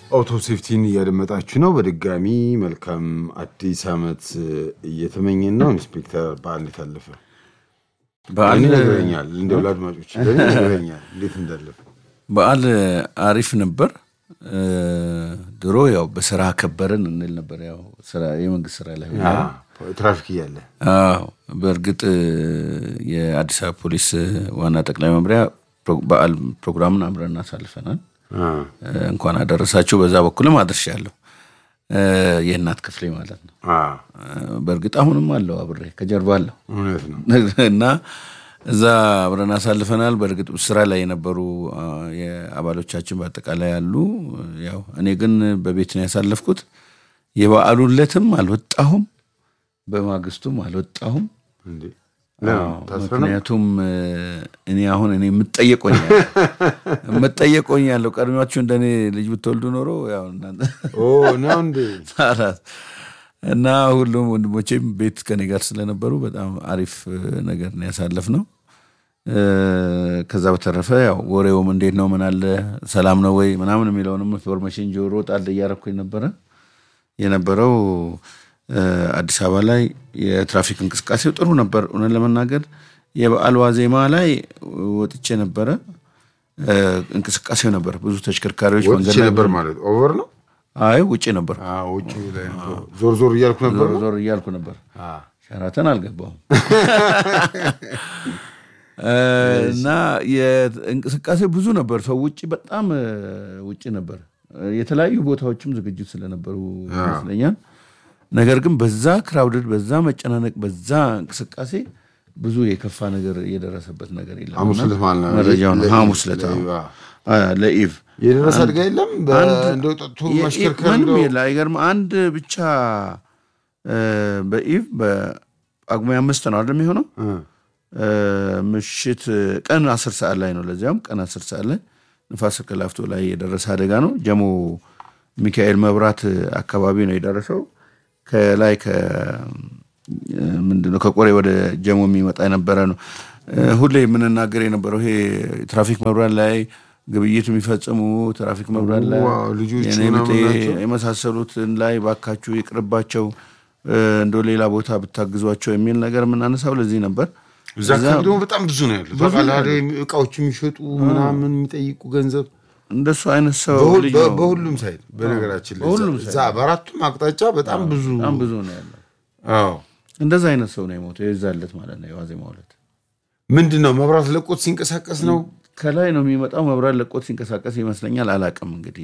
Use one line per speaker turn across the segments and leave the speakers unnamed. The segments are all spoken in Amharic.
አውቶ ሴፍቲን እያደመጣችሁ ነው። በድጋሚ መልካም አዲስ ዓመት እየተመኘን ነው። ኢንስፔክተር በዓል እንዴት አለፈ?
በዓል
እኔ ነግረኛል፣ እንደው ለአድማጮች ለእኔ ነግረኛል እንዴት እንዳለፈ።
በዓል አሪፍ ነበር። ድሮ ያው በስራ ከበርን እንል ነበር። ያው ስራ የመንግስት ስራ ላይ ሆነን
አዎ፣ ትራፊክ እያለ
አዎ በእርግጥ የአዲስ አበባ ፖሊስ ዋና ጠቅላይ መምሪያ ፕሮ- በዓል ፕሮግራምን አብረን አሳልፈናል።
አ፣
እንኳን አደረሳችሁ። በዛ በኩልም አድርሻለሁ። የእናት ክፍሌ ማለት ነው።
አ፣
በእርግጥ አሁንም አለው አብሬ ከጀርባ አለው
እውነት ነው።
እና እዛ አብረን አሳልፈናል። በእርግጥ ስራ ላይ የነበሩ አ፣ የአባሎቻችን በአጠቃላይ አሉ። ያው እኔ ግን በቤት ነው ያሳለፍኩት። የበዓሉን ዕለትም አልወጣሁም፣ በማግስቱም አልወጣሁም።
እንዴ ለምን ታስረ ነው?
ምክንያቱም እ፣ እኔ አሁን እኔ የምጠየቆኛል የምጠየቆኛለሁ ቀድሚያችሁ እንደኔ ልጅ ብትወልዱ ኖሮ ያው እናንተ
ኦ ነው እንዴ?
አራት እና ሁሉም ወንድሞቼም ቤት ከኔ ጋር ስለነበሩ በጣም አሪፍ እ፣ ነገር ነው ያሳለፍነው። እ፣ ከዛ በተረፈ ያው ወሬውም እንዴት ነው ምን አለ ሰላም ነው ወይ ምናምን የሚለውንም ኢንፎርሜሽን ጆሮ ጣል እያረኩኝ ነበረ የነበረው እ፣ አዲስ አበባ ላይ የትራፊክ እንቅስቃሴው ጥሩ ነበር። እውነት ለመናገር የበዓል ዋዜማ ላይ ወጥቼ ነበረ። እ፣ እንቅስቃሴው ነበር። ብዙ ተሽከርካሪዎች መንገድ
ወጥቼ
ላይ
ነበር ማለት ኦቨር ነው።
አይ ውጭ ነበር።
አ፣ ውጭ ላይ ነበር። ዞር ዞር እያልኩ ነበር።
ዞር ዞር እያልኩ ነበር።
አ፣
ሸራተን አልገባሁም እና የእንቅስቃሴ ብዙ ነበር። ሰው ውጭ በጣም እ፣ ውጭ ነበር። የተለያዩ ቦታዎችም ዝግጅት ስለነበሩ ይመስለኛል። ነገር ግን በዛ ክራውድድ፣ በዛ መጨናነቅ፣ በዛ እንቅስቃሴ ብዙ የከፋ ነገር የደረሰበት ነገር የለም።
ሐሙስ
እና
ዕለት ማለት ነው።
መረጃው ነው
ለኢቭ፣
ሐሙስ ዕለት አዎ።
ለኢቭ፣ አ።
አ፣ ለኢቭ
የደረሰ አደጋ የለም። በ- እንደው ጠጥቶ
የ-
ማሽከርከር
ምንም
እንደው
የለ። አይገርም። አንድ ብቻ እ፣ በኢቭ በጳጉሜ አምስት ነው አይደል የሚሆነው
እ፣
እ፣ ምሽት ቀን አስር ሰዓት ላይ ነው። ለዚያም ቀን አስር ሰዓት ላይ ንፋስ ስልክ ላፍቶ ላይ የደረሰ አደጋ ነው። ጀሞ ሚካኤል መብራት አካባቢ ነው የደረሰው። ከላይ ከ ምንድነው ከቆሬ ወደ ጀሞ የሚመጣ የነበረ ነው። እ፣ ሁሌ የምንናገር የነበረው ይሄ ትራፊክ መብራት ላይ ግብይት የሚፈጽሙ ትራፊክ መብራት ላይ
ዋው፣ ልጆቹ
የኔ
ምናምን
ብጤ
ናቸው።
የመሳሰሉትን ላይ ባካችሁ ይቅርባቸው፣ እ፣ እንደው ሌላ ቦታ ብታግዟቸው የሚል ነገር የምናነሳው ለዚህ ነበር።
እዛ አካባቢ ደግሞ በጣም ብዙ ነው ያሉት። ታውቃለህ አይደል? እቃዎች የሚሸጡ ምናምን የሚጠይቁ ገንዘብ
እንደሱ አይነት ሰው
በሁል-
ልጅ
በ-
ነው።
በሁሉም ሳይድ በነገራችን ላይ
በሁሉም
እዛ በአራቱም አቅጣጫ በጣም ብዙ
በጣም ብዙ ነው ያለው።
አዎ
እንደዛ አይነት ሰው ነው የሞተው የዛለት ማለት ነው የዋዜማ ዕለት።
ምንድን ነው መብራት ለቆት ሲንቀሳቀስ ነው
ከላይ ነው የሚመጣው መብራት ለቆት ሲንቀሳቀስ ይመስለኛል። አላቅም እንግዲህ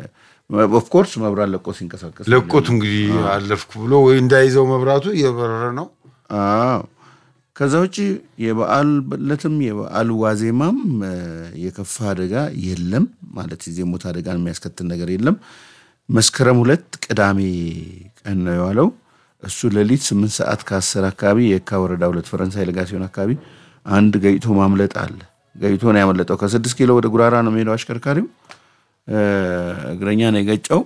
ኦፍኮርስ መብራት ለቆት ሲንቀሳቀስ
ለቆት እንግዲህ አለፍኩ ብሎ ወይ እንዳይዘው መብራቱ እየበረረ ነው
አዎ። ከዛ ውጭ የበዓል ዕለትም የበዓል ዋዜማም እ፣ የከፋ አደጋ የለም ማለት ጊዜ ሞት አደጋን የሚያስከትል ነገር የለም። መስከረም ሁለት ቅዳሜ ቀን ነው የዋለው። እሱ ሌሊት ስምንት ሰዓት ከአስር አካባቢ የካ ወረዳ ሁለት ፈረንሳይ ለጋሲዮን አካባቢ አንድ ገይቶ ማምለጥ አለ። ገይቶ ነው ያመለጠው። ከስድስት ኪሎ ወደ ጉራራ ነው የሚሄደው አሽከርካሪው እ፣ እግረኛ ነው የገጨው።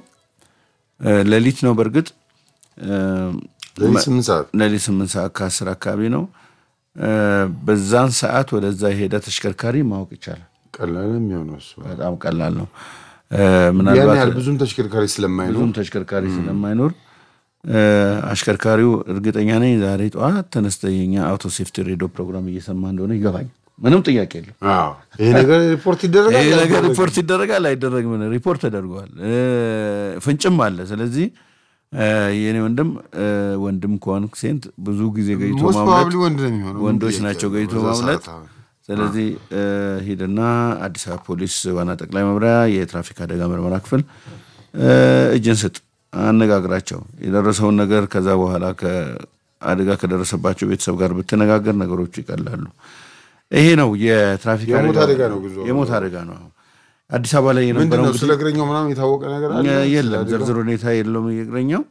እ፣ ሌሊት ነው በእርግጥ እ፣
ለዚህ ስምንት ሰዓት
ሌሊት ስምንት ሰዓት ከአስር አካባቢ ነው። እ፣ በዛን ሰዓት ወደዛ የሄደ ተሽከርካሪ ማወቅ ይቻላል።
ቀላል ነው የሚሆነው እሱ
በጣም ቀላል ነው። እ፣
ያን
ምናልባት
ያህል ብዙም ተሽከርካሪ ስለማይኖር
ብዙም ተሽከርካሪ ስለማይኖር እ፣ አሽከርካሪው እርግጠኛ ነኝ ዛሬ ጠዋት ተነስተ የኛ አውቶ ሴፍቲ ሬዲዮ ፕሮግራም እየሰማ እንደሆነ ይገባኝ። ምንም ጥያቄ የለም።
አዎ ይሄ ነገር ሪፖርት ይደረጋል
ይህ ነገር ሪፖርት ይደረጋል አይደረግም? ሪፖርት ተደርገዋል። እ፣ ፍንጭም አለ። ስለዚህ እ፣ የኔ ወንድም እ፣ ወንድም ከሆንክ ሴንት ብዙ ጊዜ ገይቶ
ሞስት
ማምለጥ
ፕሮባብሊ ወንድ ነው የሚሆነው
ወንዶች
ምን
ናቸው
ጥያቄ
ገይቶ
አለው? በዛ
ማምለጥ።
ሰዓት አሁን።
ስለዚህ እ፣ ሂድና አዲስ አበባ ፖሊስ ዋና ጠቅላይ መምሪያ የትራፊክ አደጋ ምርመራ ክፍል እ፣ እጅን ስጥ፣ አነጋግራቸው። የደረሰውን ነገር ከዛ በኋላ ከአደጋ ከደረሰባቸው ቤተሰብ ጋር ብትነጋገር ነገሮቹ ይቀላሉ። ይሄ ነው የትራፊክ
የሞት
አደጋ
አደጋ ነው ጉዞ
የሞት አደጋ ነው። አዲስ አበባ ላይ
ምንድን
የነበረው
ነው ስለ እግረኛው ምናምን የታወቀ ነገር አለ
የለም ዝርዝር ሁኔታ የለውም። የእግረኛው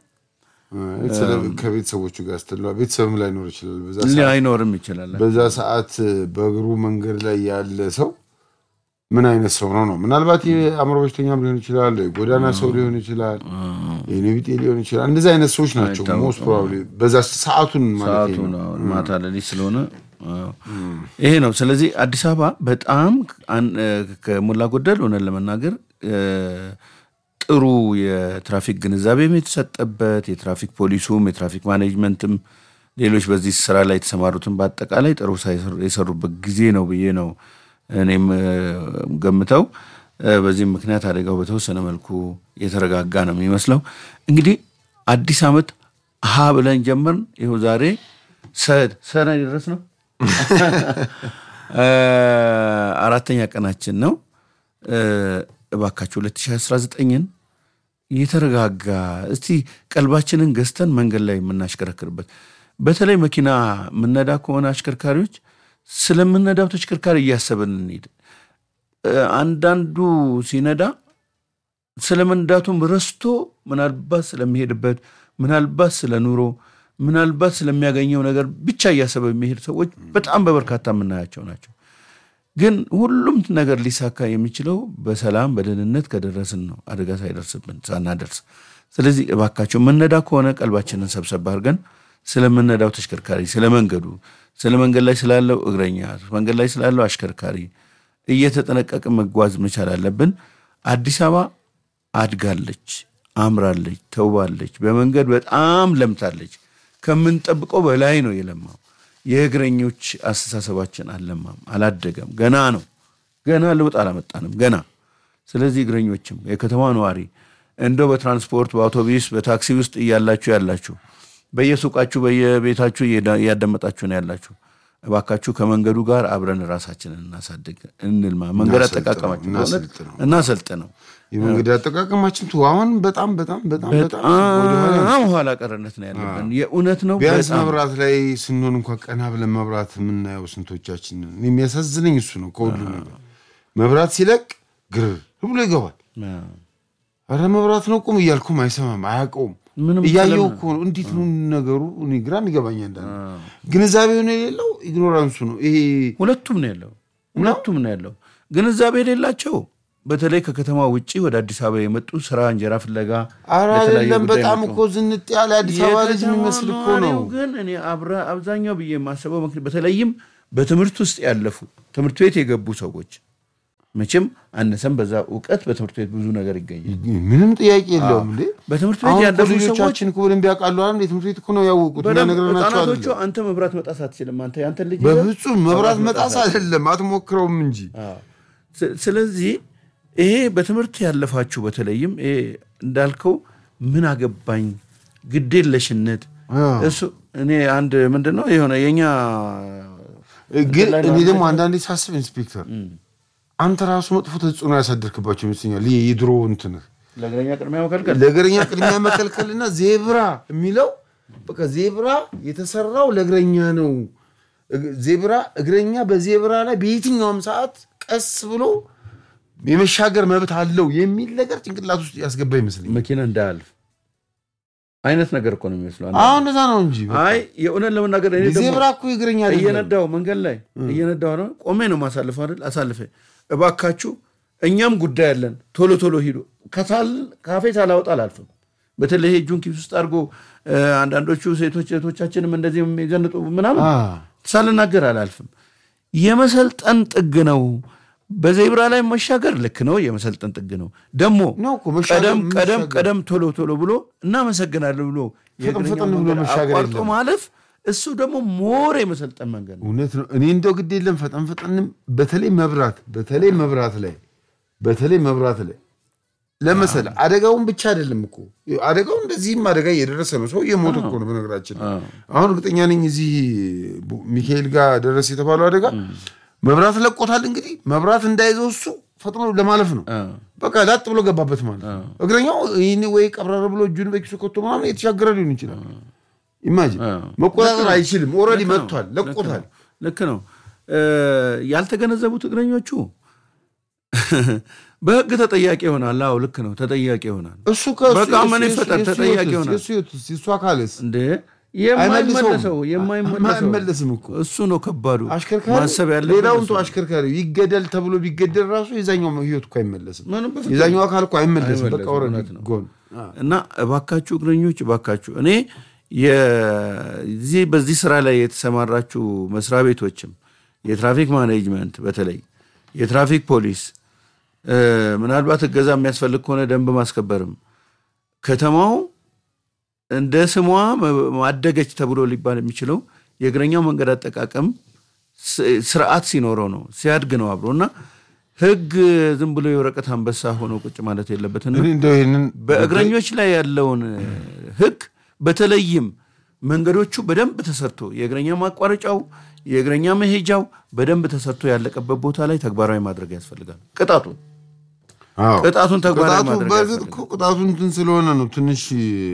ስለ ከቤተሰቦቹ ጋር ስትለ ቤተሰብም ላይኖር ይችላል በዛ ሰዓት
ላይኖርም ይችላል።
በዛ ሰዓት በእግሩ መንገድ ላይ ያለ ሰው ምን አይነት ሰው ነው ነው ምናልባት የአእምሮ በሽተኛም ሊሆን ይችላል የጎዳና ሰው ሊሆን ይችላል የኔቢጤ ሊሆን ይችላል እንደዚህ አይነት ሰዎች ናቸው ሞስት ፕሮባብሊ በዛ ሰዓቱን ማለት
ሰዓቱ
ነው
ነው ማታ ሌሊት ስለሆነ አዎ። ይሄ ነው። ስለዚህ አዲስ አበባ በጣም አን- እ፣ ከሞላ ጎደል ሆነን ለመናገር እ፣ ጥሩ የትራፊክ ግንዛቤም የተሰጠበት የትራፊክ ፖሊሱም የትራፊክ ማኔጅመንትም ሌሎች በዚህ ስራ ላይ የተሰማሩትን በአጠቃላይ ጥሩ የሰሩበት ጊዜ ነው ብዬ ነው እኔም ገምተው። በዚህም ምክንያት አደጋው በተወሰነ መልኩ የተረጋጋ ነው የሚመስለው። እንግዲህ አዲስ ዓመት ሀ ብለን ጀመርን። ይኸው ዛሬ ሰድ ሰነ ድረስ ነው አራተኛ ቀናችን ነው። እባካችሁ 2019ን የተረጋጋ እስቲ ቀልባችንን ገዝተን መንገድ ላይ የምናሽከረክርበት በተለይ መኪና የምነዳ ከሆነ አሽከርካሪዎች ስለምነዳው ተሽከርካሪ እያሰብን እንሂድ። አንዳንዱ ሲነዳ ስለ መንዳቱም ረስቶ ምናልባት ስለሚሄድበት ምናልባት ስለ ኑሮ ምናልባት ስለሚያገኘው ነገር ብቻ እያሰበ የሚሄድ ሰዎች በጣም በበርካታ የምናያቸው ናቸው። ግን ሁሉም ነገር ሊሳካ የሚችለው በሰላም በደህንነት ከደረስን ነው፣ አደጋ ሳይደርስብን ሳናደርስ። ስለዚህ እባካቸው የምነዳ ከሆነ ቀልባችንን ሰብሰብ አድርገን ስለምነዳው ተሽከርካሪ፣ ስለ መንገዱ፣ ስለ መንገድ ላይ ስላለው እግረኛ፣ መንገድ ላይ ስላለው አሽከርካሪ እየተጠነቀቅን መጓዝ መቻል አለብን። አዲስ አበባ አድጋለች፣ አምራለች፣ ተውባለች፣ በመንገድ በጣም ለምታለች። ከምንጠብቀው በላይ ነው የለማው። የእግረኞች አስተሳሰባችን አልለማም፣ አላደገም፣ ገና ነው። ገና ለውጥ አላመጣንም ገና። ስለዚህ እግረኞችም የከተማ ነዋሪ እንደው በትራንስፖርት በአውቶቡስ በታክሲ ውስጥ እያላችሁ ያላችሁ በየሱቃችሁ በየቤታችሁ እያዳመጣችሁ ነው ያላችሁ እባካችሁ ከመንገዱ ጋር አብረን ራሳችንን እናሳድግ፣ እንልማ። መንገድ አጠቃቀማችን እናሰልጥ ነው።
የመንገድ አጠቃቀማችን አሁን በጣም በጣም በጣም በጣም
ኋላ ቀርነት ነው ያለብን። የእውነት ነው።
ቢያንስ መብራት ላይ ስንሆን እንኳ ቀና ብለን መብራት የምናየው ስንቶቻችን የሚያሳዝነኝ እሱ ነው። ከሁሉ ነገር መብራት ሲለቅ ግርር ብሎ ይገባል። ኧረ መብራት ነው ቁም እያልኩም አይሰማም፣ አያውቀውም እያየው እኮ ነው። እንዴት ነው ነገሩ? እኔ ግራም ይገባኛል። እንዳለ ግንዛቤ ሆነ የሌለው ኢግኖራንሱ ነው ይሄ።
ሁለቱም ነው ያለው፣ ሁለቱም ነው ያለው። ግንዛቤ የሌላቸው በተለይ ከከተማ ውጭ ወደ አዲስ አበባ የመጡ ስራ እንጀራ ፍለጋ
ኧረ አይደለም፣ በጣም እኮ ዝንጥ ያለ አዲስ አበባ ልጅ የሚመስል እኮ ነው።
ግን እኔ አብዛኛው ብዬ የማስበው በተለይም በትምህርት ውስጥ ያለፉ ትምህርት ቤት የገቡ ሰዎች መቼም አነሰም በዛ እውቀት በትምህርት ቤት ብዙ ነገር ይገኛል።
ምንም ጥያቄ የለውም። እንዴ
በትምህርት ቤት ያለፉ ሰዎች
ልጆቻችን እኮ በደንብ ያውቃሉ። አንድ የትምህርት ቤት እኮ ነው ያወቁት።
ህጻናቶቹ አንተ መብራት መጣስ አትችልም፣ አንተ ያንተ ልጅ
በፍጹም መብራት መጣስ አይደለም አትሞክረውም እንጂ።
ስለዚህ ይሄ በትምህርት ያለፋችሁ በተለይም ይሄ እንዳልከው ምን አገባኝ ግዴለሽነት እሱ እኔ አንድ ምንድን ነው የሆነ የኛ
ግን እኔ ደግሞ አንዳንዴ ሳስብ ኢንስፔክተር አንተ ራሱ መጥፎ ተጽዕኖ ያሳደርክባቸው ይመስለኛል። ይህ የድሮ እንትንህ
ለእግረኛ ቅድሚያ መከልከል
ለእግረኛ ቅድሚያ መከልከልና ዜብራ የሚለው በቃ ዜብራ የተሰራው ለእግረኛ ነው። ዜብራ እግረኛ በዜብራ ላይ በየትኛውም ሰዓት ቀስ ብሎ የመሻገር መብት አለው የሚል ነገር ጭንቅላት ውስጥ ያስገባ ይመስለኛል።
መኪና እንዳያልፍ አይነት ነገር እኮ ነው የሚመስለው።
አሁን እንደዛ ነው እንጂ
አይ የእውነት ለመናገር እኔ ደግሞ
ዜብራ እኮ እግረኛ አይደለም።
እየነዳው መንገድ ላይ እየነዳው ነው ቆሜ ነው ማሳልፈው አይደል? አሳልፌ እባካችሁ እኛም ጉዳይ አለን፣ ቶሎ ቶሎ ሂዱ። ካፌ ሳላወጣ አላልፍም። በተለይ እጁን ኪስ ውስጥ አድርጎ አንዳንዶቹ ሴቶች እህቶቻችንም እንደዚህ የሚዘንጡ ምናምን ሳልናገር አላልፍም። የመሰልጠን ጥግ ነው። በዜብራ ላይ መሻገር ልክ ነው፣ የመሰልጠን ጥግ ነው። ደግሞ
ነው እኮ መሻገር
ቀደም ቀደም
መሻገር።
ቀደም ቶሎ ቶሎ ብሎ እናመሰግናለን ብሎ
ፈጠን
የእግረኛው
ፈጠን ብሎ
መንገድ
መሻገር
አቋርጦ
የለም።
ማለፍ እሱ ደግሞ ሞር የመሰልጠን መንገድ ነው።
እውነት ነው። እኔ እንደው ግድ የለም ፈጠን ፈጠንም በተለይ መብራት በተለይ መብራት ላይ በተለይ መብራት ላይ ለመሰለ አደጋውን ብቻ አይደለም እኮ አደጋው እንደዚህም አደጋ እየደረሰ ነው። ሰው እየሞተ እኮ ነው። በነገራችን ላይ አሁን እርግጠኛ ነኝ እዚህ ቡ- ሚካኤል ጋር ደረሰ የተባለው አደጋ መብራት ለቆታል። እንግዲህ መብራት እንዳይዘው እሱ ፈጥኖ ለማለፍ ነው። በቃ ላጥ ብሎ ገባበት ማለት ነው። እግረኛው ይህን ወይ ቀብረር ብሎ እጁን በኪሱ ከቶ ምናምን የተሻገረ ሊሆን ይችላል። ኢማጂን መቆጣጠር አይችልም። ኦልሬዲ መጥቷል፣ ለቆታል።
ልክ ነው። እ፣ ያልተገነዘቡት እግረኞቹ በህግ ተጠያቂ ይሆናል። አዎ ልክ ነው፣ ተጠያቂ ይሆናል።
እሱ ከእሱ-
በቃ ምን
የእሱ-
ይፈጠር?
የእሱ
ተጠያቂ
ህይወትስ?
ይሆናል።
የእሱ ህይወትስ? የእሱ አካልስ
እንደ የማይመለሰው የማይመለሰው
አይመለስም እኮ
እሱ ነው ከባዱ
አሽከርካሪ
ማሰብ ያለበት
ሌላውን
እሱ
ተው
ነው።
አሽከርካሪ ይገደል ተብሎ ቢገደል ራሱ የዛኛው ህይወት እኮ አይመለስም።
ምንም በፍጹም
የዛኛው አካል እኮ አይመለስም። በቃ
አይመለስም፣
ኦልሬዲ
እውነት ነው።
ጎን
እና እባካችሁ እግረኞች እባካችሁ እኔ የዚህ በዚህ ስራ ላይ የተሰማራችሁ መስሪያ ቤቶችም የትራፊክ ማኔጅመንት በተለይ የትራፊክ ፖሊስ እ፣ ምናልባት እገዛ የሚያስፈልግ ከሆነ ደንብ ማስከበርም ከተማው እንደ ስሟ መ- ማደገች ተብሎ ሊባል የሚችለው የእግረኛው መንገድ አጠቃቀም ስ- ስርዓት ሲኖረው ነው፣ ሲያድግ ነው አብሮ እና ህግ ዝም ብሎ የወረቀት አንበሳ ሆኖ ቁጭ ማለት የለበትና
እኔ እንደው ይህንን
በእግረኞች ላይ ያለውን ህግ በተለይም መንገዶቹ በደንብ ተሰርቶ የእግረኛ ማቋረጫው የእግረኛ መሄጃው በደንብ ተሰርቶ ያለቀበት ቦታ ላይ ተግባራዊ ማድረግ ያስፈልጋል። ቅጣቱን
አዎ።
ቅጣቱን ተግባራዊ
ቅጣቱ
ማድረግ
በእርግጥ
ያስፈልጋል።
እኮ ቅጣቱ እንትን ስለሆነ ነው ትንሽ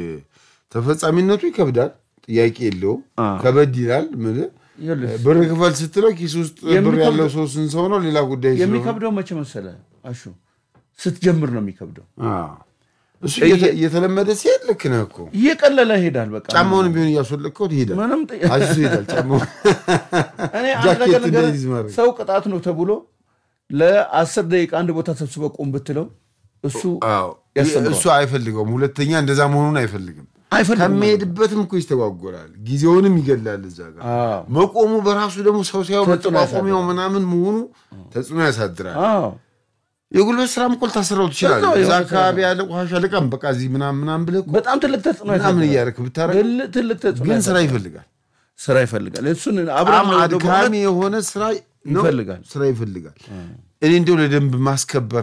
ተፈጻሚነቱ ይከብዳል። ጥያቄ የለውም።
አዎ።
ከበድ ይላል። ምልህ
ይኸውልህ፣
ብር ክፈል ስትለው ኪስ ውስጥ ብር
የሚከብደው-
ያለው ሰው ስንት ሰው ነው? ሌላ ጉዳይ ስለሆነ
የሚከብደው መቼ መሰለ አሹ ስትጀምር ነው የሚከብደው።
አዎ። እሱ እየተ- እየተለመደ ሲሄድ ልክ ነህ እኮ
እየቀለለ ይሄዳል። በቃ
ጫማውን ቢሆን እያስወለቅከው ትሄዳል።
ምንም ጥያ-
አሽቶ ይሄዳል ጫማውን
እኔ አንድ
ጃኬት
ነገር ነገር
እንዳይዝ ማድረግ።
ሰው ቅጣት ነው ተብሎ ለአስር ደቂቃ አንድ ቦታ ሰብስበ ቁም ብትለው እሱ
አዎ።
ያስተምረዋል።
እሱ አይፈልገውም። ሁለተኛ እንደዛ መሆኑን አይፈልግም።
አይፈልግም።
ከሚሄድበትም እኮ ይስተጓጎላል። ጊዜውንም ይገላል። እዛ ጋር
አዎ።
መቆሙ በራሱ ደግሞ ሰው ሲያው
ተጽዕኖ
መጠቋቆሚያው ምናምን መሆኑ ተጽዕኖ ያሳድራል።
አዎ
የጉልበት ስራም እኮ ልታሰራው ትችላለህ።
በዛው
እዛ
የሆነ
አካባቢ ያለ ቆሻሻ ልቀም በቃ እዚህ ምናምን ምናምን ብለህ እኮ
በጣም ትልቅ ተጽዕኖ
ምናምን
ያሳድራል።
እያደረክ ብታረግ
ትልቅ ትልቅ ተጽዕኖ
ግን ስራ
ያሳድራል።
ይፈልጋል።
ስራ ይፈልጋል። እሱን
በጣም
አብረን ወደ
አድካሚ የሆነ ስራ ነው።
ይፈልጋል።
ስራ ይፈልጋል። እኔ እንዲያው ለደንብ ማስከበር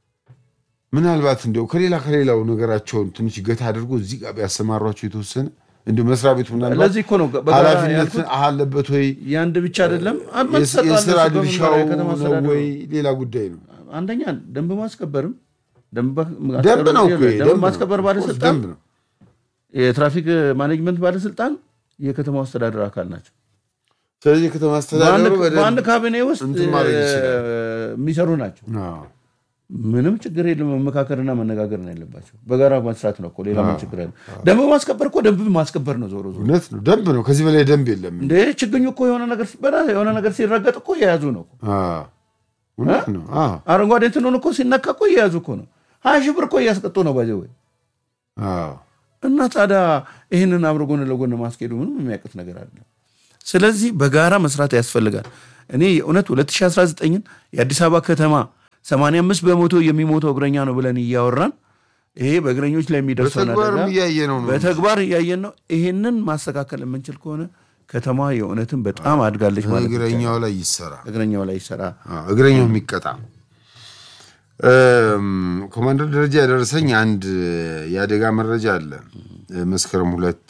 ምናልባት እንዲያው ከሌላ ከሌላው ነገራቸውን ትንሽ ገታ አድርጎ እዚህ ጋር ቢያሰማሯቸው የተወሰነ እንዲሁ መስሪያ ቤቱ ምናልባት
ለዚህ እኮ ነው በጋራ
ኃላፊነት
ያልኩት።
አለበት ወይ
የአንድ ብቻ አይደለም።
የስ- የስራ ድርሻው
ከተማ
ነው
አስተዳደሩ
ወይ ሌላ ጉዳይ ነው።
አንደኛ ደንብ ማስከበርም ደንብ
ደንብ ነው እኮ ይሄ፣
ደንብ
ደንብ ነው።
ማስከበር
ኦፍኮርስ
ባለስልጣን
ደንብ ነው።
የትራፊክ ማኔጅመንት ባለስልጣን የከተማው አስተዳደር አካል ናቸው።
ስለዚህ የከተማ አስተዳደሩ
በአንድ-
በደንብ
በአንድ ካቢኔ ውስጥ
እንትን ማድረግ
እ፣
ይችላል።
የሚሰሩ ናቸው።
አዎ።
ምንም ችግር የለም። መመካከርና መነጋገር ነው ያለባቸው። በጋራ መስራት ነው እኮ ሌላ ምን ችግር አለ? ደንብ ማስከበር እኮ ደንብ ማስከበር ነው ዞሮ ዞሮ።
እውነት ነው። ደንብ ነው። ከዚህ በላይ ደንብ የለም።
እንደ ችግኙ እኮ የሆነ ነገር ሲበላ የሆነ ነገር ሲረገጥ እኮ የያዙ ነው እኮ።
አዎ። እውነት ነው። አዎ።
አረንጓዴ እንትኑን እኮ ሲነካ እኮ እየያዙ እኮ ነው። ሀያ ሺህ ብር እኮ እያስቀጡ ነው ባዜ ወይ
አዎ።
እና ታዲያ ይህንን አብሮ ጎን ለጎን ማስኬዱ ምንም የሚያውቅት ነገር አለ። ስለዚህ በጋራ መስራት ያስፈልጋል። እኔ የእውነት 2019ን የአዲስ አበባ ከተማ 85 በመቶ የሚሞተው እግረኛ ነው ብለን እያወራን ይሄ በእግረኞች ላይ የሚደርሰውን
በተግባርም
አደጋ
እያየ ነው ነው
በተግባር እያየን ነው። ይሄንን ማስተካከል የምንችል ከሆነ ከተማ የእውነትን በጣም አድጋለች ማለት ነው።
እግረኛው ላይ ይሰራ።
እግረኛው ላይ ይሰራ።
አዎ፣ እግረኛው የሚቀጣ እም፣ ኮማንደር ደረጃ ያደረሰኝ አንድ የአደጋ መረጃ አለ። መስከረም ሁለት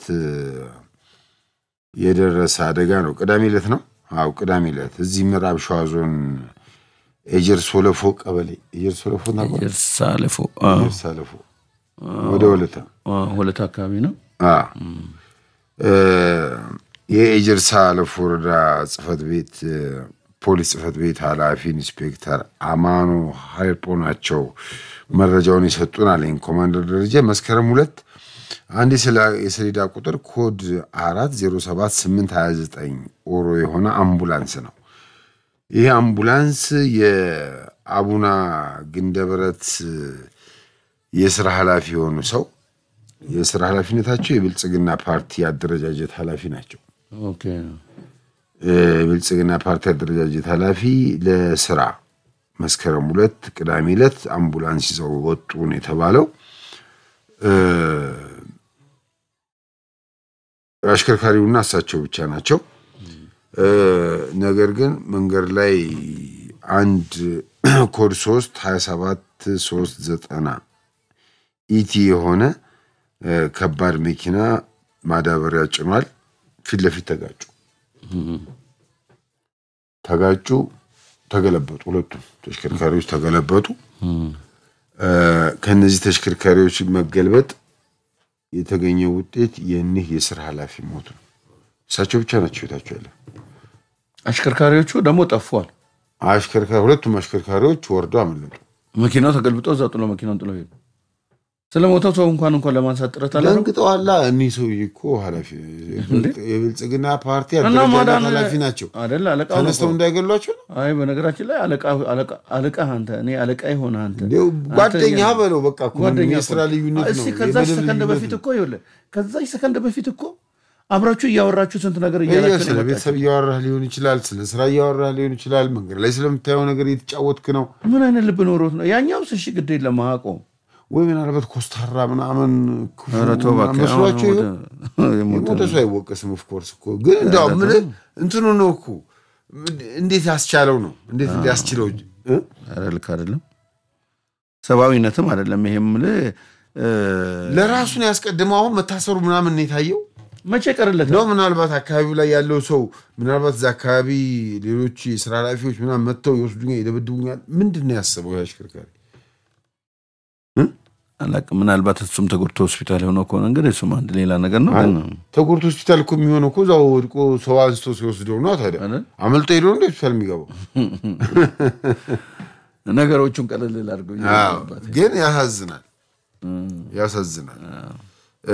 የደረሰ አደጋ ነው። ቅዳሜ ዕለት ነው። አዎ ቅዳሜ ዕለት እዚህ ምዕራብ ሸዋ ዞን ኤጀር ሶለፎ ቀበሌ ኤጀር ሶለፎ ታውቀዋለህ?
ሳለፎ
ኤጀር ሳለፎ ወደ ወለታ
ሁለት አካባቢ ነው።
አዎ። እ፣ የኤጀር ሳለፎ ወረዳ ጽህፈት ቤት እ፣ ፖሊስ ጽህፈት ቤት ኃላፊ ኢንስፔክተር አማኑ ሀይጶ ናቸው መረጃውን የሰጡን አለኝ። ኮማንደር ደረጃ መስከረም ሁለት አንድ የሰላ- የሰሌዳ ቁጥር ኮድ አራት ዜሮ ሰባት ስምንት ሀያ ዘጠኝ ኦሮ የሆነ አምቡላንስ ነው። ይህ አምቡላንስ የአቡና ግንደበረት የስራ ኃላፊ የሆኑ ሰው የስራ ኃላፊነታቸው የብልጽግና ፓርቲ አደረጃጀት ኃላፊ ናቸው።
ኦኬ
የብልጽግና ፓርቲ አደረጃጀት ኃላፊ ለስራ መስከረም ሁለት ቅዳሜ ዕለት አምቡላንስ ይዘው ወጡ ነው የተባለው። እ፣ አሽከርካሪውና እሳቸው ብቻ ናቸው። እ፣ ነገር ግን መንገድ ላይ አንድ ኮድ ሶስት ሀያ ሰባት ሶስት ዘጠና ኢቲ የሆነ እ፣ ከባድ መኪና ማዳበሪያ ጭኗል። ፊት ለፊት ተጋጩ ተጋጩ፣ ተገለበጡ። ሁለቱም ተሽከርካሪዎች ተገለበጡ። እ፣ ከነዚህ ተሽከርካሪዎች መገልበጥ የተገኘው ውጤት የኒህ የስራ ኃላፊ ሞት ነው። እሳቸው ብቻ ናቸው ህይወታቸው ያለ።
አሽከርካሪዎቹ ደግሞ ጠፏል።
አሽከርካሪ ሁለቱም አሽከርካሪዎች ወርደው አመለጡ።
መኪናው ተገልብጦ እዛ ጥሎ መኪናውን ጥሎ ሄዱ። ስለ ሞተው ሰው እንኳን እንኳን ለማንሳት ጥረት አለ
ደንግጠዋላ። እኒህ ሰውዬ እኮ ኃላፊ የብልጽግና ፓርቲ
እና
አደረጃጀት
ማዳን
ኃላፊ ናቸው።
አደለ አለቃው ነው
ተነስተው
እኮ።
እንዳይገሏቸው ነው።
አይ በነገራችን ላይ አለቃ አለቃ አለቃ አንተ እኔ አለቃ የሆነ አንተ
እንዲያው ጓደኛ
አንተ-
በለው በቃ እኮ ምንም
ጓደኛ
የስራ
እኮ ነው።
ልዩነት ነው።
እስኪ ከዛች
የመደብ
ሰከንድ
ልዩነት
በፊት
ነው።
እኮ ይኸውልህ ከዛች ሰከንድ በፊት እኮ አብራችሁ እያወራችሁ ስንት ነገር
ይሄ
እያላችሁ ነው
ስለ
የመጣችሁት።
ቤተሰብ እያወራህ ሊሆን ይችላል። ስለ ስራ እያወራህ ሊሆን ይችላል። መንገድ ላይ ስለምታየው ነገር እየተጫወትክ ነው
ምን አይነት ልብ ኖሮት ነው ያኛው? ስሺ ግድ የለም አያውቀውም።
ወይ ምናልባት ኮስታራ ምናምን ክፉ
ኧረ ተው
ምናምን
እባክህ፣
መስሏቸው
አሁን
ይሆን?
ወደ- የሞተ
የሞተ ሰው አይወቀስም። ኦፍኮርስ እኮ ግን እንዲያው ምን እንትኑ ነው እኮ እንዴት ያስቻለው ነው እንዴት እንዲያስችለው እ?
ኧረ ልክ አይደለም፣ ሰብአዊነትም አይደለም። ይሄም የምልህ እ፣
ለራሱን ያስቀድመው አሁን መታሰሩ ምናምን ነው የታየው
መቼ ቀርለት
ነው ምናልባት አካባቢው ላይ ያለው ሰው ምናልባት እዛ አካባቢ ሌሎች የስራ ኃላፊዎች ምናምን መጥተው ይወስዱኛል፣ ይደበድቡኛል። ምንድን ነው ያሰበው ይህ አሽከርካሪ?
አላውቅም። ምናልባት እሱም ተጎድቶ ሆስፒታል የሆነው ከሆነ እንግዲህ እሱም አንድ ሌላ ነገር ነው። ግን
ተጎድቶ ሆስፒታል እኮ የሚሆነው እኮ እዛው ወድቆ ሰው አንስቶ ሲወስደው ነው። ታዲያ
አይደል?
አመልጦ ሄዶ እንደ ሆስፒታል የሚገባው
ነገሮቹን ቀለል ላድርገው
አዎ፣ ግን ያሳዝናል፣ ያሳዝናል። እ፣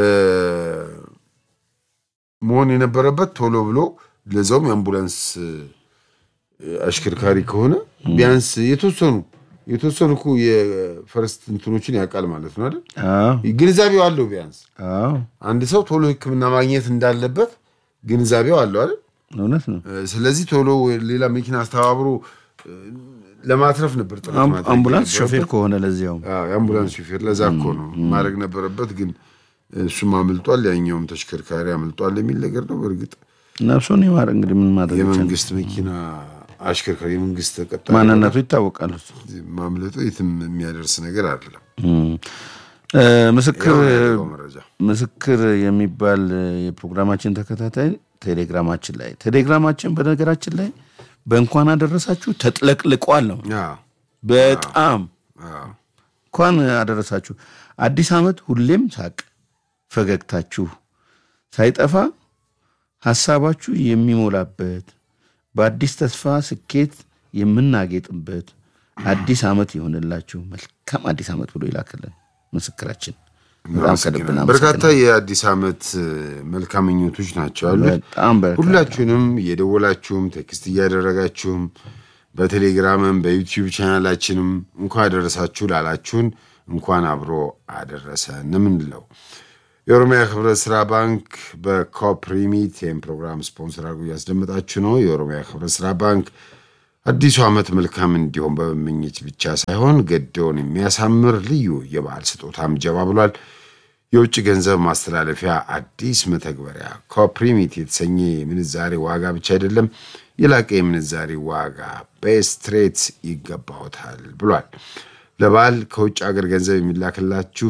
መሆን የነበረበት ቶሎ ብሎ ለዛውም የአምቡላንስ እ፣ አሽከርካሪ ከሆነ ቢያንስ የተወሰኑ የተወሰኑ እኮ የፈረስት እንትኖችን ያውቃል ማለት ነው አይደል? ግንዛቤው አለው ቢያንስ
አዎ
አንድ ሰው ቶሎ ሕክምና ማግኘት እንዳለበት ግንዛቤው አለው አይደል?
እውነት ነው።
ስለዚህ ቶሎ ሌላ መኪና አስተባብሮ እ፣ ለማትረፍ ነበር ጥረት
አም-
ማድረግ
አምቡላንስ
የነበረበት።
ሾፌር ከሆነ ለዚያውም
አዎ፣ የአምቡላንስ ሹፌር ለዛ እኮ ነው ማድረግ ነበረበት። ግን እሱም አምልጧል፣ ያኛውም ተሽከርካሪ አምልጧል የሚል ነገር ነው። በእርግጥ
ነፍሱን ይማር እንግዲህ ምን ማድረግ ይቻላል?
የመንግስት መኪና አሽከርካሪ የመንግስት ተቀጣሪ
ማንነቱ ይታወቃል። እሱ
ማምለጡ የትም የሚያደርስ ነገር አይደለም።
እም። እ፣ ምስክር
ያው ነው ያለው መረጃ
ምስክር የሚባል የፕሮግራማችን ተከታታይ ቴሌግራማችን ላይ ቴሌግራማችን በነገራችን ላይ በእንኳን አደረሳችሁ ተጥለቅልቋል ነው
አዎ፣
በጣም
አዎ።
እንኳን አደረሳችሁ። አዲስ ዓመት ሁሌም ሳቅ ፈገግታችሁ ሳይጠፋ ሀሳባችሁ የሚሞላበት በአዲስ ተስፋ ስኬት የምናጌጥበት አዲስ ዓመት ይሆንላችሁ። መልካም አዲስ ዓመት ብሎ ይላክልን ምስክራችን። በጣም ከልብ
በርካታ የአዲስ ዓመት እ፣ መልካም ምኞቶች ናቸው ያሉት።
በጣም በርካታ
ሁላችሁንም እየደወላችሁም ቴክስት እያደረጋችሁም በቴሌግራምም በዩቲዩብ ቻናላችንም እንኳን አደረሳችሁ ላላችሁን እንኳን አብሮ አደረሰን የምንለው የኦሮሚያ ህብረት ስራ ባንክ በኮፕሪሚት ይህም ፕሮግራም ስፖንሰር አድርጎ እያስደመጣችሁ ነው። የኦሮሚያ ህብረት ስራ ባንክ አዲሱ ዓመት መልካም እንዲሆን በመመኘት ብቻ ሳይሆን ገደውን የሚያሳምር ልዩ የበዓል ስጦታም ጀባ ብሏል። የውጭ ገንዘብ ማስተላለፊያ አዲስ መተግበሪያ ኮፕሪሚት የተሰኘ የምንዛሬ ዋጋ ብቻ አይደለም፣ የላቀ የምንዛሬ ዋጋ በስትሬት ይገባውታል ብሏል። ለበዓል ከውጭ ሀገር ገንዘብ የሚላክላችሁ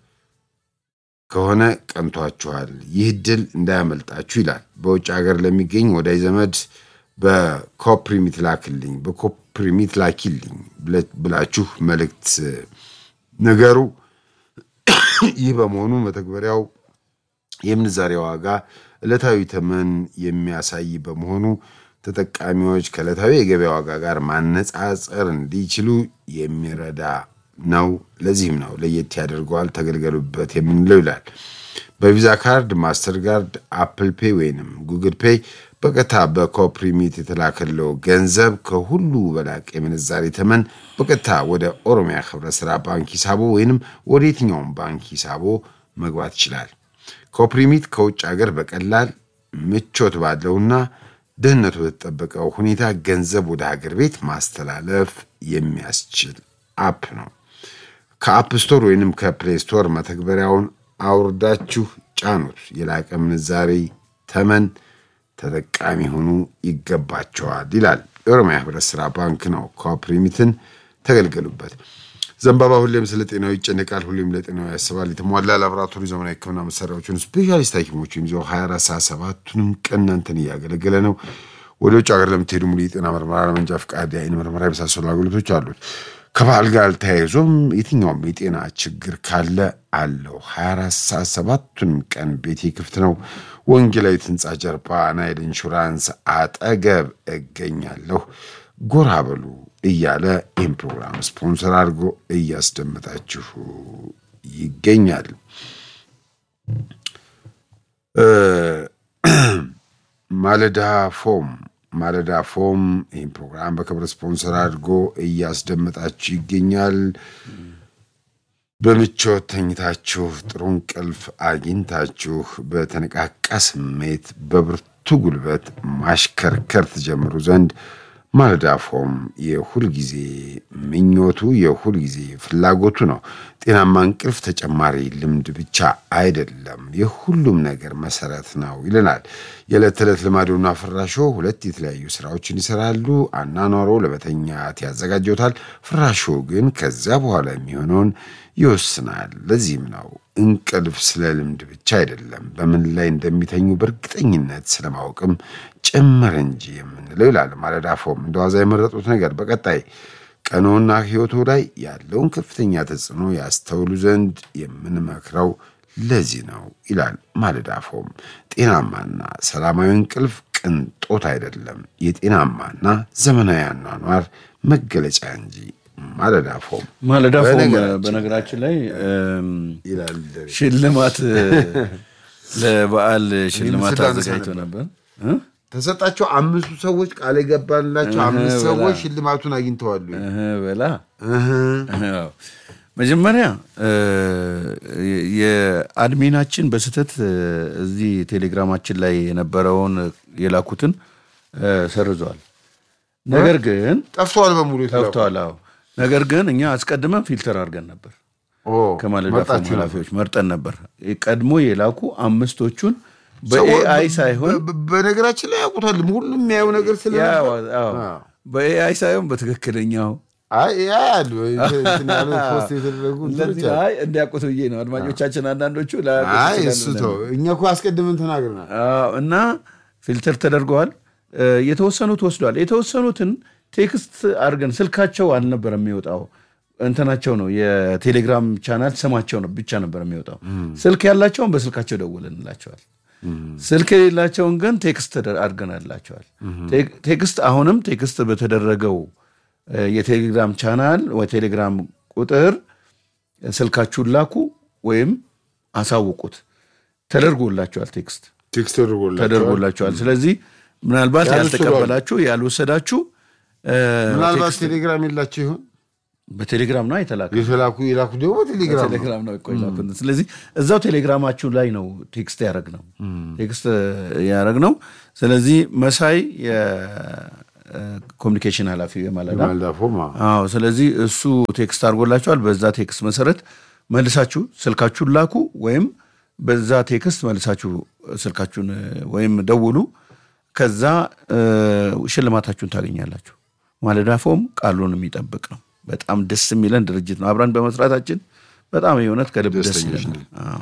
ከሆነ ቀንቷችኋል፣ ይህ ድል እንዳያመልጣችሁ ይላል። በውጭ ሀገር ለሚገኝ ወዳጅ ዘመድ በኮፕሪሚት ላክልኝ፣ በኮፕሪሚት ላኪልኝ ብለ- ብላችሁ መልእክት ነገሩ ይህ በመሆኑ መተግበሪያው የምንዛሬ ዋጋ ዕለታዊ ተመን የሚያሳይ በመሆኑ ተጠቃሚዎች ከዕለታዊ የገበያ ዋጋ ጋር ማነጻጸር እንዲችሉ የሚረዳ ነው። ለዚህም ነው ለየት ያደርገዋል ተገልገሉበት የምንለው ይላል። በቪዛ ካርድ፣ ማስተር ካርድ፣ አፕል ፔይ ወይንም ጉግል ፔይ በቀጥታ በኮፕሪሚት የተላከለው ገንዘብ ከሁሉ በላቅ የምንዛሬ ተመን በቀጥታ ወደ ኦሮሚያ ህብረት ስራ ባንክ ሂሳቦ ወይንም ወደ የትኛውም ባንክ ሂሳቦ መግባት ይችላል። ኮፕሪሚት ከውጭ ሀገር በቀላል ምቾት ባለውና ደህንነቱ በተጠበቀው ሁኔታ ገንዘብ ወደ ሀገር ቤት ማስተላለፍ የሚያስችል አፕ ነው። ከአፕ ስቶር ወይንም ከፕሌይ ስቶር መተግበሪያውን አውርዳችሁ ጫኑት። የላቀ ምንዛሬ ተመን ተጠቃሚ ሆኑ ይገባቸዋል ይላል የኦሮሚያ ህብረት ስራ ባንክ ነው። ኮፕሪሚትን ተገልገሉበት። ዘንባባ ሁሌም ስለ ጤናው ይጨነቃል፣ ሁሌም ለጤናው ያስባል። የተሟላ ላቦራቶሪ ዘመናዊ ሕክምና መሳሪያዎችን ስፔሻሊስት ሐኪሞችን ይዘው 24 ሰዓት ሰባቱንም ቀን እናንተን እያገለገለ ነው። ወደ ውጭ ሀገር ለምትሄዱ ሙሉ የጤና ምርመራ፣ ለመንጃ ፈቃድ፣ የአይን ምርመራ የመሳሰሉ አገልግሎቶች አሉት። ከበዓል ጋር ተያይዞም የትኛውም የጤና ችግር ካለ አለው። 24 ሰዓት ሰባቱንም ቀን ቤቴ ክፍት ነው። ወንጌላዊት ህንፃ ጀርባ ናይል ኢንሹራንስ አጠገብ እገኛለሁ። ጎራ በሉ እያለ ይህን ፕሮግራም ስፖንሰር አድርጎ እያስደመጣችሁ ይገኛል። ማለዳ ፎም ማለዳ ፎም ይህን ፕሮግራም በክብር ስፖንሰር አድርጎ እያስደመጣችሁ ይገኛል። በምቾት ተኝታችሁ ጥሩ እንቅልፍ አግኝታችሁ በተነቃቃ ስሜት በብርቱ ጉልበት ማሽከርከር ትጀምሩ ዘንድ ማለዳ ፎም የሁል ጊዜ ምኞቱ የሁል ጊዜ ፍላጎቱ ነው። ጤናማ እንቅልፍ ተጨማሪ ልምድ ብቻ አይደለም፣ የሁሉም ነገር መሰረት ነው ይለናል። የዕለት ተዕለት ልማዶና ፍራሾ ሁለት የተለያዩ ስራዎችን ይሰራሉ። አናኗሮ ለመተኛት ያዘጋጀውታል። ፍራሾ ግን ከዚያ በኋላ የሚሆነውን ይወስናል። ለዚህም ነው እንቅልፍ ስለ ልምድ ብቻ አይደለም፣ በምን ላይ እንደሚተኙ በእርግጠኝነት ስለማወቅም ጭምር እንጂ የምንለው ይላል ማለዳ ፎም። እንደ ዋዛ የመረጡት ነገር በቀጣይ ቀኖና ሕይወቱ ላይ ያለውን ከፍተኛ ተጽዕኖ ያስተውሉ ዘንድ የምንመክረው ለዚህ ነው ይላል ማለዳ ፎም። ጤናማና ሰላማዊ እንቅልፍ ቅንጦት አይደለም፣ የጤናማና ዘመናዊ አኗኗር መገለጫ እንጂ። ማለዳ ፎም
ማለዳ ፎም
በነገራችን
በነገራችን ላይ እም፣
ይላል
ሽልማት ለበዓል ሽልማት
ስላነሳ
አዘጋጅቶ ነበር እ?
ተሰጣቸው። አምስቱ ሰዎች ቃል የገባላቸው አምስት
በላ።
ሰዎች ሽልማቱን አግኝተዋሉ።
እህ በላ
እህ።
አዎ። መጀመሪያ እ፣ የአድሚናችን በስህተት እ፣ እዚህ ቴሌግራማችን ላይ የነበረውን የላኩትን እ፣ ሰርዘዋል። ነገር ግን
ጠፍተዋል በሙሉ የተላኩ።
ጠፍተዋል። አዎ። ነገር ግን እኛ አስቀድመን ፊልተር አድርገን ነበር
ኦ፣
ከማለዳ ፎም
መርጣችሁ ነበር።
ኃላፊዎች መርጠን ነበር። ቀድሞ የላኩ አምስቶቹን በኤአይ ሳይሆን
በ- በ- በነገራችን ላይ ያውቁታል። ሁሉም የሚያየው ነገር ስለ
ያው፣ አዎ፣
አዎ።
በኤአይ ሳይሆን በትክክለኛው
አይ ያያሉ እንትን ያሉ ፖስት የተደረጉ እንትኖች
ለዚህ
አሉ።
ላይ እንዲያውቁት ብዬ ነው። አድማጮቻችን አንዳንዶቹ ላያውቁት
አይ
ይችላሉ
እሱ
ብለን
ተው፣
ነው።
እኛ እኮ አስቀድመን ተናግረናል።
አዎ፣ እና ፊልተር ተደርገዋል። እ፣ የተወሰኑት ወስደዋል። የተወሰኑትን ቴክስት አድርገን ስልካቸው አልነበረም የሚወጣው እንትናቸው ነው የቴሌግራም ቻናል ስማቸው ነው ብቻ ነበር የሚወጣው። ስልክ ያላቸውን በስልካቸው ደውልንላቸዋል። ስልክ የሌላቸውን ግን ቴክስት ተደ- አድርገናላቸዋል። ቴክ- ቴክስት አሁንም ቴክስት በተደረገው እ፣ የቴሌግራም ቻናል ወይ ቴሌግራም ቁጥር ስልካችሁን ላኩ ወይም አሳውቁት ተደርጎላቸዋል ቴክስት
ቴክስት ተደርጎላቸዋል።
ተደርጎላቸዋል። ስለዚህ ምናልባት
ያልወሰዱ
ያልተቀበላችሁ ያልወሰዳችሁ እ፣
ምናልባት
ቴክስት
ቴሌግራም የላቸው ይሆን
በቴሌግራም ነው የተላከ
የተላኩ የላኩ ደግሞ ቴሌግራም ነው።
ቴሌግራም ነው እኮ የላኩት። ስለዚህ እዛው ቴሌግራማችሁ ላይ ነው ቴክስት ያደረግ ነው ቴክስት ያደረግ ነው። ስለዚህ መሳይ የኮሚኒኬሽን ኃላፊ የማለዳ
የማለዳ ፎም አዎ።
አዎ ስለዚህ እሱ ቴክስት አድርጎላቸዋል። በዛ ቴክስት መሰረት መልሳችሁ ስልካችሁን ላኩ ወይም በዛ ቴክስት መልሳችሁ ስልካችሁን እ፣ ወይም ደውሉ። ከዛ እ፣ ሽልማታችሁን ታገኛላችሁ። ማለዳ ፎም ቃሉን የሚጠብቅ ነው። በጣም ደስ የሚለን ድርጅት ነው። አብረን በመስራታችን በጣም የእውነት ከልብ ደስ
ደስተኞች
ይለናል። አዎ።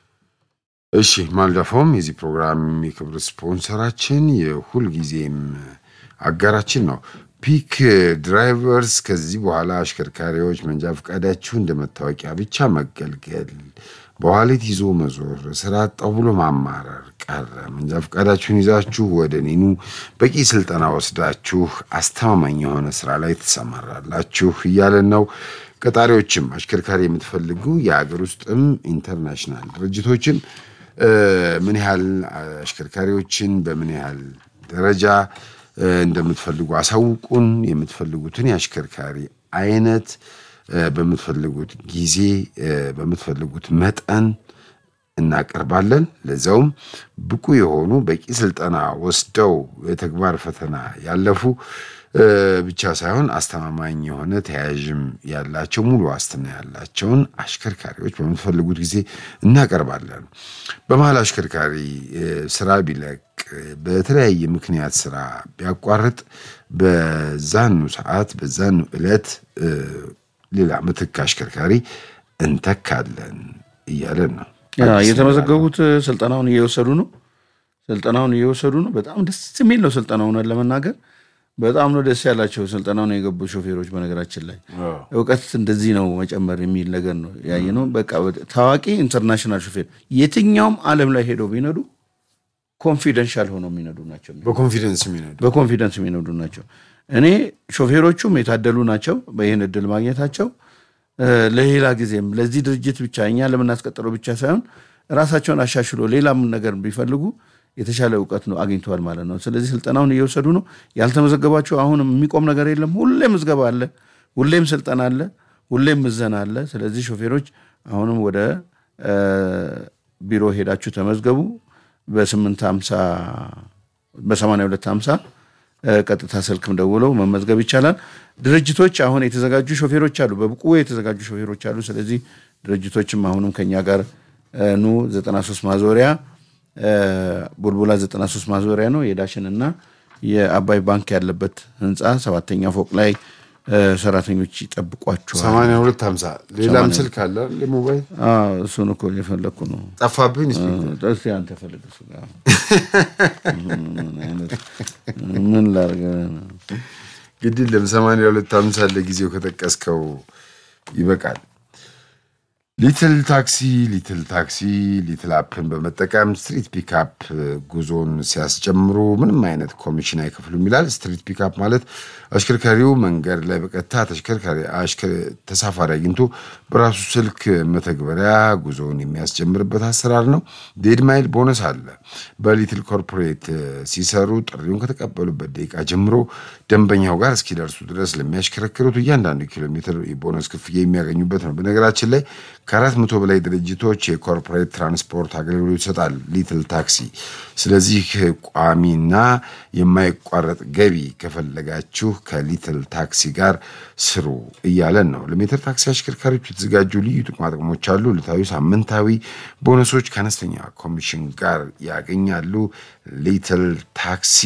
እሺ ማለዳ ፎም የዚህ ፕሮግራም የክብር ስፖንሰራችን የሁልጊዜም አጋራችን ነው። ፒክ ድራይቨርስ ከዚህ በኋላ አሽከርካሪዎች መንጃ ፈቃዳችሁ እንደ መታወቂያ ብቻ መገልገል፣ በዋሌት ይዞ መዞር፣ ስራ አጣው ብሎ ማማረር ቀረ። መንጃ ፈቃዳችሁን ይዛችሁ ወደ ኔኑ በቂ ስልጠና ወስዳችሁ አስተማማኝ የሆነ ስራ ላይ ትሰማራላችሁ እያለን ነው። ቀጣሪዎችም አሽከርካሪ የምትፈልጉ የሀገር ውስጥም ኢንተርናሽናል ድርጅቶችም እ፣ ምን ያህል አሽከርካሪዎችን በምን ያህል ደረጃ እ፣ እንደምትፈልጉ አሳውቁን። የምትፈልጉትን የአሽከርካሪ አይነት እ፣ በምትፈልጉት ጊዜ እ፣ በምትፈልጉት መጠን እናቀርባለን። ለዛውም ብቁ የሆኑ በቂ ስልጠና ወስደው የተግባር ፈተና ያለፉ እ፣ ብቻ ሳይሆን አስተማማኝ የሆነ ተያያዥም ያላቸው ሙሉ ዋስትና ያላቸውን አሽከርካሪዎች በምትፈልጉት ጊዜ እናቀርባለን። በመሀል አሽከርካሪ እ፣ ስራ ቢለቅ እ፣ በተለያየ ምክንያት ስራ ቢያቋርጥ በዛኑ ሰዓት በዛኑ ዕለት እ፣ ሌላ ምትክ አሽከርካሪ እንተካለን እያለን ነው።
ያ የተመዘገቡት ስልጠናውን እየወሰዱ ነው። ስልጠናውን እየወሰዱ ነው። በጣም ደስ የሚል ነው። ስልጠናውን ለመናገር በጣም ነው ደስ ያላቸው ስልጠናውን የገቡ ሾፌሮች። በነገራችን ላይ እውቀት እንደዚህ ነው መጨመር የሚል ነገር ነው ያየ ነው። በቃ ታዋቂ ኢንተርናሽናል ሾፌር የትኛውም ዓለም ላይ ሄደው ቢነዱ ኮንፊደንሻል ሆነው የሚነዱ ናቸው።
በኮንፊደንስ የሚነዱ
በኮንፊደንስ የሚነዱ ናቸው። እኔ ሾፌሮቹም የታደሉ ናቸው በይህን እድል ማግኘታቸው እ፣ ለሌላ ጊዜም ለዚህ ድርጅት ብቻ እኛ ለምናስቀጥለው ብቻ ሳይሆን ራሳቸውን አሻሽሎ ሌላም ነገር ቢፈልጉ የተሻለ እውቀት ነው አግኝተዋል ማለት ነው። ስለዚህ ስልጠናውን እየወሰዱ ነው። ያልተመዘገባቸው አሁንም የሚቆም ነገር የለም። ሁሌም ምዝገባ አለ፣ ሁሌም ስልጠና አለ፣ ሁሌም ምዘና አለ። ስለዚህ ሾፌሮች አሁንም ወደ እ፣ ቢሮ ሄዳችሁ ተመዝገቡ። በስምንት ሀምሳ በሰማንያ ሁለት ሀምሳ ቀጥታ ስልክም ደውለው መመዝገብ ይቻላል። ድርጅቶች አሁን የተዘጋጁ ሾፌሮች አሉ፣ በብቁ የተዘጋጁ ሾፌሮች አሉ። ስለዚህ ድርጅቶችም አሁንም ከኛ ጋር እ፣ ኑ 93 ማዞሪያ እ፣ ቡልቡላ 93 ማዞሪያ ነው የዳሽን እና የአባይ ባንክ ያለበት ህንፃ ሰባተኛ ፎቅ ላይ እ፣ ሰራተኞች ይጠብቋቸዋል።
ሰማንያ ሁለት ሀምሳ ሌላም ስልክ አለ ሞባይል
አዎ፣ እሱን እኮ የፈለግኩ ነው።
ጠፋብኝ።
እስኪ አንተ ፈልግ እሱ ጋር ምን አይነት ምን ላድርግ ነው?
ግድል ለሰማንያ ሁለት ሀምሳ ለጊዜው ከጠቀስከው ይበቃል። ሊትል ታክሲ ሊትል ታክሲ ሊትል አፕን በመጠቀም ስትሪት ፒካፕ ጉዞን ሲያስጀምሩ ምንም አይነት ኮሚሽን አይከፍሉም ይላል። ስትሪት ፒካፕ ማለት አሽከርካሪው መንገድ ላይ በቀጥታ ተሽከርካሪ አሽከ- ተሳፋሪ አግኝቶ በራሱ ስልክ መተግበሪያ ጉዞውን የሚያስጀምርበት አሰራር ነው። ዴድ ማይል ቦነስ አለ። በሊትል ኮርፖሬት ሲሰሩ ጥሪውን ከተቀበሉበት ደቂቃ ጀምሮ ደንበኛው ጋር እስኪደርሱ ድረስ ለሚያሽከረክሩት እያንዳንዱ ኪሎ ሜትር የቦነስ ክፍያ የሚያገኙበት ነው። በነገራችን ላይ ከአራት መቶ በላይ ድርጅቶች የኮርፖሬት ትራንስፖርት አገልግሎት ይሰጣል ሊትል ታክሲ። ስለዚህ ቋሚና የማይቋረጥ ገቢ ከፈለጋችሁ ከሊትል ታክሲ ጋር ስሩ እያለን ነው። ለሜትር ታክሲ አሽከርካሪዎች የተዘጋጁ ልዩ ጥቅማጥቅሞች አሉ። ዕለታዊ፣ ሳምንታዊ ቦነሶች ከአነስተኛ ኮሚሽን ጋር ያገኛሉ። ሊትል ታክሲ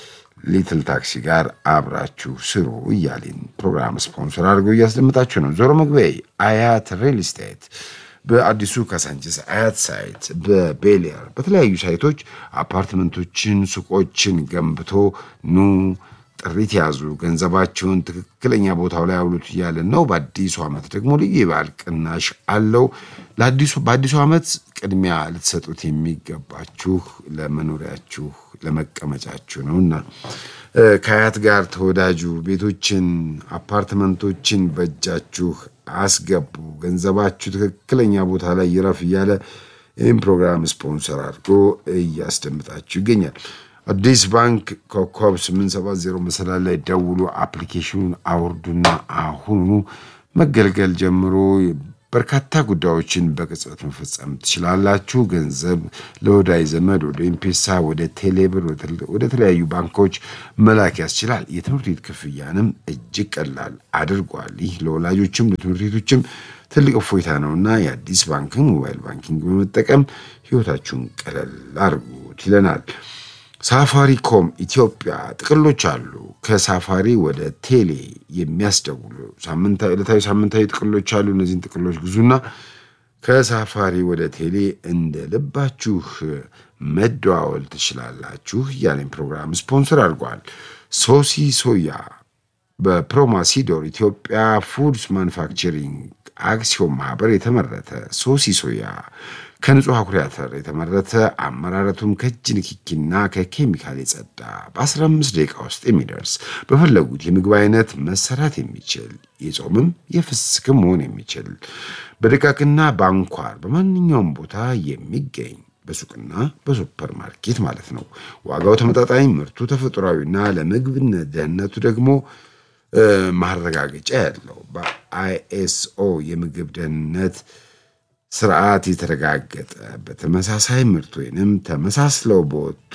ሊትል ታክሲ ጋር አብራችሁ ስሩ እያሌን ፕሮግራም ስፖንሰር አድርገው እያስደምጣችሁ ነው። ዞሮ መግቢያ አያት ሪል ስቴት በአዲሱ ካሳንቺስ አያት ሳይት በቤሊያር በተለያዩ ሳይቶች አፓርትመንቶችን፣ ሱቆችን ገንብቶ ኑ ጥሪት ያዙ፣ ገንዘባቸውን ትክክለኛ ቦታው ላይ አውሉት እያለን ነው። በአዲሱ ዓመት ደግሞ ልዩ የበዓል ቅናሽ አለው። ለአዲሱ በአዲሱ ዓመት ቅድሚያ ልትሰጡት የሚገባችሁ ለመኖሪያችሁ ለመቀመጫችሁ ነውና እ፣ ከአያት ጋር ተወዳጁ። ቤቶችን፣ አፓርትመንቶችን በእጃችሁ አስገቡ። ገንዘባችሁ ትክክለኛ ቦታ ላይ ይረፍ እያለ ይህም ፕሮግራም ስፖንሰር አድርጎ እያስደምጣችሁ ይገኛል። አዲስ ባንክ ኮከብ 870 መሰላል ላይ ደውሉ፣ አፕሊኬሽኑን አውርዱና አሁኑ መገልገል ጀምሮ በርካታ ጉዳዮችን በቅጽበት መፈጸም ትችላላችሁ። ገንዘብ ለወዳጅ ዘመድ፣ ወደ ኤምፔሳ፣ ወደ ቴሌብር፣ ወደ ተለያዩ ባንኮች መላክ ያስችላል። የትምህርት ቤት ክፍያንም እጅግ ቀላል አድርጓል። ይህ ለወላጆችም ለትምህርት ቤቶችም ትልቅ እፎይታ ነውና የአዲስ ባንክን ሞባይል ባንኪንግ በመጠቀም ህይወታችሁን ቀለል አድርጉት ይለናል። ሳፋሪኮም ኢትዮጵያ ጥቅሎች አሉ። ከሳፋሪ ወደ ቴሌ የሚያስደውሉ ሳምንታዊ፣ ዕለታዊ፣ ሳምንታዊ ጥቅሎች አሉ። እነዚህን ጥቅሎች ግዙና ከሳፋሪ ወደ ቴሌ እንደ ልባችሁ መደዋወል ትችላላችሁ። እያለኝ ፕሮግራም ስፖንሰር አድርጓል። ሶሲ ሶያ በፕሮማሲዶር ኢትዮጵያ ፉድስ ማኑፋክቸሪንግ አክሲዮን ማህበር የተመረተ ሶሲ ሶያ ከንጹህ አኩሪ አተር የተመረተ አመራረቱም ከእጅ ንክኪና ከኬሚካል የጸዳ በ15 ደቂቃ ውስጥ የሚደርስ በፈለጉት የምግብ አይነት መሰራት የሚችል የጾምም የፍስክም መሆን የሚችል በደቃቅና በአንኳር በማንኛውም ቦታ የሚገኝ በሱቅና በሱፐር ማርኬት ማለት ነው። ዋጋው ተመጣጣኝ፣ ምርቱ ተፈጥሯዊና ለምግብነት ደህንነቱ ደግሞ ማረጋገጫ ያለው በአይኤስኦ የምግብ ደህንነት ስርዓት የተረጋገጠ በተመሳሳይ ምርት ወይንም ተመሳስለው በወጡ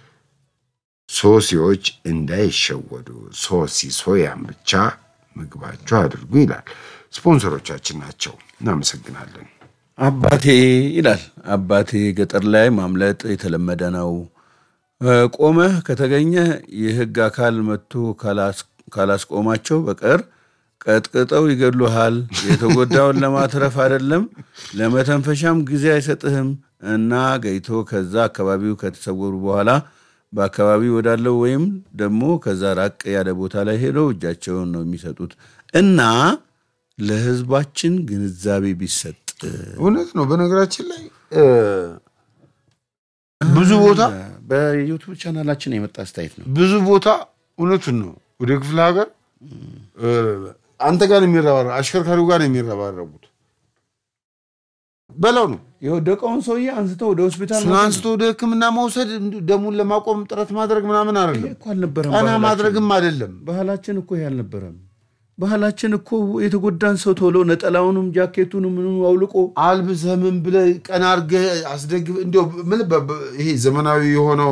ሶሲዎች እንዳይሸወዱ ሶሲ ሶያን ብቻ ምግባቸው አድርጉ ይላል። ስፖንሰሮቻችን ናቸው። እናመሰግናለን።
አባቴ ይላል። አባቴ ገጠር ላይ ማምለጥ የተለመደ ነው። ቆመህ ከተገኘ የሕግ አካል መጥቶ ካላስቆማቸው በቀር ቀጥቅጠው ይገድሉሃል። የተጎዳውን ለማትረፍ አይደለም ለመተንፈሻም ጊዜ አይሰጥህም እና ገይቶ ከዛ አካባቢው ከተሰወሩ በኋላ በአካባቢው ወዳለው ወይም ደግሞ ከዛ ራቅ ያለ ቦታ ላይ ሄደው እጃቸውን ነው የሚሰጡት እና ለህዝባችን ግንዛቤ ቢሰጥ
እውነት ነው። በነገራችን ላይ ብዙ ቦታ
በዩቱብ ቻናላችን የመጣ አስተያየት ነው።
ብዙ ቦታ እውነቱን ነው። ወደ ክፍለ ሀገር አንተ ጋር የሚረባረ አሽከርካሪው ጋር የሚረባረቡት በለው ነው።
የወደቀውን ሰውዬ አንስተው ወደ ሆስፒታል
እሱን አንስቶ ወደ ሕክምና መውሰድ ደሙን ለማቆም ጥረት ማድረግ ምናምን አይደለም።
እኮ አልነበረም።
ቀና
ባህላችን።
ማድረግም አይደለም።
ባህላችን እኮ ይሄ አልነበረም። ባህላችን እኮ የተጎዳን ሰው ቶሎ ነጠላውንም ጃኬቱንም ምንም አውልቆ
አልብሰህ ምን ብለህ ቀና አድርገህ አስደግፍ እንዲያው ምን በ- በ- ይሄ ዘመናዊ የሆነው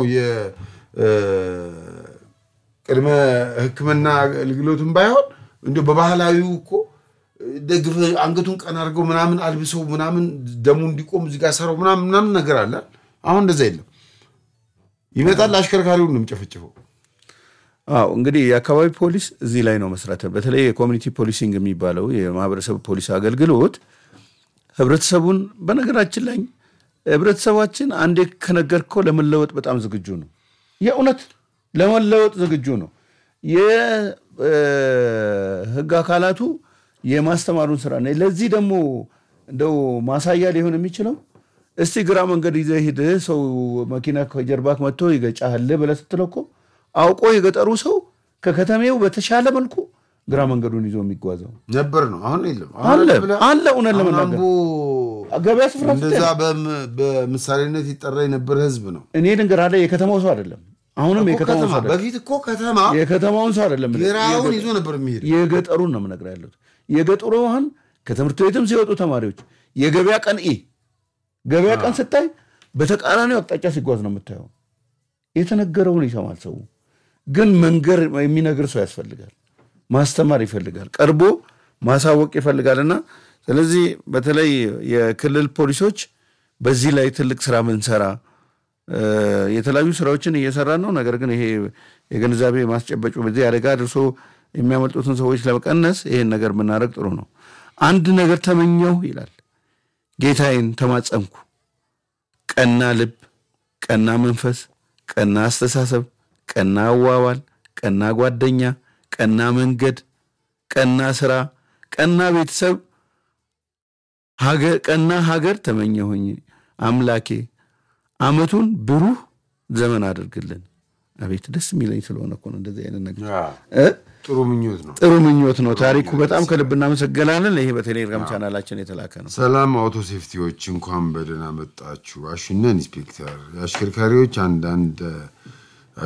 የቅድመ ሕክምና አገልግሎትን ባይሆን እንዲያው በባህላዊው እኮ ደግፈህ አንገቱን ቀና አድርገው ምናምን አልብሰው ምናምን ደሙ እንዲቆም እዚህ ጋር ሰራው ምናምን ምናምን ነገር አለ። አሁን እንደዛ የለም። ይመጣል አሽከርካሪውን ነው የሚጨፈጭፈው።
አዎ እንግዲህ የአካባቢ ፖሊስ እዚህ ላይ ነው መስራት። በተለይ የኮሚኒቲ ፖሊሲንግ የሚባለው የማህበረሰብ ፖሊስ አገልግሎት ህብረተሰቡን በነገራችን ላይ ህብረተሰባችን አንዴ ከነገርከው ለመለወጥ በጣም ዝግጁ ነው። የእውነት ለመለወጥ ዝግጁ ነው። የህግ አካላቱ የማስተማሩን ስራ ነው። ለዚህ ደግሞ እንደው ማሳያ ሊሆን የሚችለው እስቲ ግራ መንገድ ይዘህ ሂድ ሰው መኪና ከጀርባክ መጥቶ ይገጫሃል ብለህ ስትለው እኮ አውቆ የገጠሩ ሰው ከከተሜው በተሻለ መልኩ ግራ መንገዱን ይዞ የሚጓዘው
ነበር ነው። አሁን የለም። አሁን
አለ
ብለህ
አለ እውነት
አሁን
ለመናገር
አምቦ
ገበያ ስፍራ ስትሄድ
እንደዛ በም- በምሳሌነት ይጠራ የነበረ ህዝብ ነው።
እኔ ልንገርህ የከተማው ሰው አይደለም። አሁንም
እኮ
የከተማው
ከተማ
ሰው አይደለም።
በፊት እኮ ከተማ
የከተማውን ሰው አይደለም።
ግራውን ይዞ ነበር የሚሄድ።
የገጠሩን ነው የምነግርህ ያለሁት። የገጠሩ አሁን ከትምህርት ቤትም ሲወጡ ተማሪዎች የገበያ ቀን ኢ ገበያ ቀን ስታይ በተቃራኒው አቅጣጫ ሲጓዝ ነው የምታየው። የተነገረውን ይሰማል ሰው። ግን መንገር የሚነግር ሰው ያስፈልጋል። ማስተማር ይፈልጋል። ቀርቦ ማሳወቅ ይፈልጋል። እና ስለዚህ በተለይ የክልል ፖሊሶች በዚህ ላይ ትልቅ ስራ ምንሰራ የተለያዩ ስራዎችን እየሰራን ነው። ነገር ግን ይሄ የግንዛቤ ማስጨበጩ በዚህ አደጋ ደርሶ የሚያመልጡትን ሰዎች ለመቀነስ ይሄን ነገር ብናደርግ ጥሩ ነው። አንድ ነገር ተመኘሁ ይላል ጌታዬን ተማጸንኩ፣ ቀና ልብ፣ ቀና መንፈስ፣ ቀና አስተሳሰብ፣ ቀና አዋዋል፣ ቀና ጓደኛ፣ ቀና መንገድ፣ ቀና ስራ፣ ቀና ቤተሰብ፣ ሀገር- ቀና ሀገር ተመኘሁኝ አምላኬ አመቱን ብሩህ ዘመን አድርግልን። አቤት ደስ የሚለኝ ስለሆነ እኮ ነው እንደዚህ አይነት ነገር እ?
ጥሩ ምኞት ነው።
ጥሩ ምኞት ነው። ታሪኩ በጣም ከልብ እናመሰግናለን። ይሄ በቴሌግራም ቻናላችን የተላከ ነው።
ሰላም አውቶ ሴፍቲዎች እንኳን በደህና መጣችሁ። አሹና ኢንስፔክተር የአሽከርካሪዎች አንዳንድ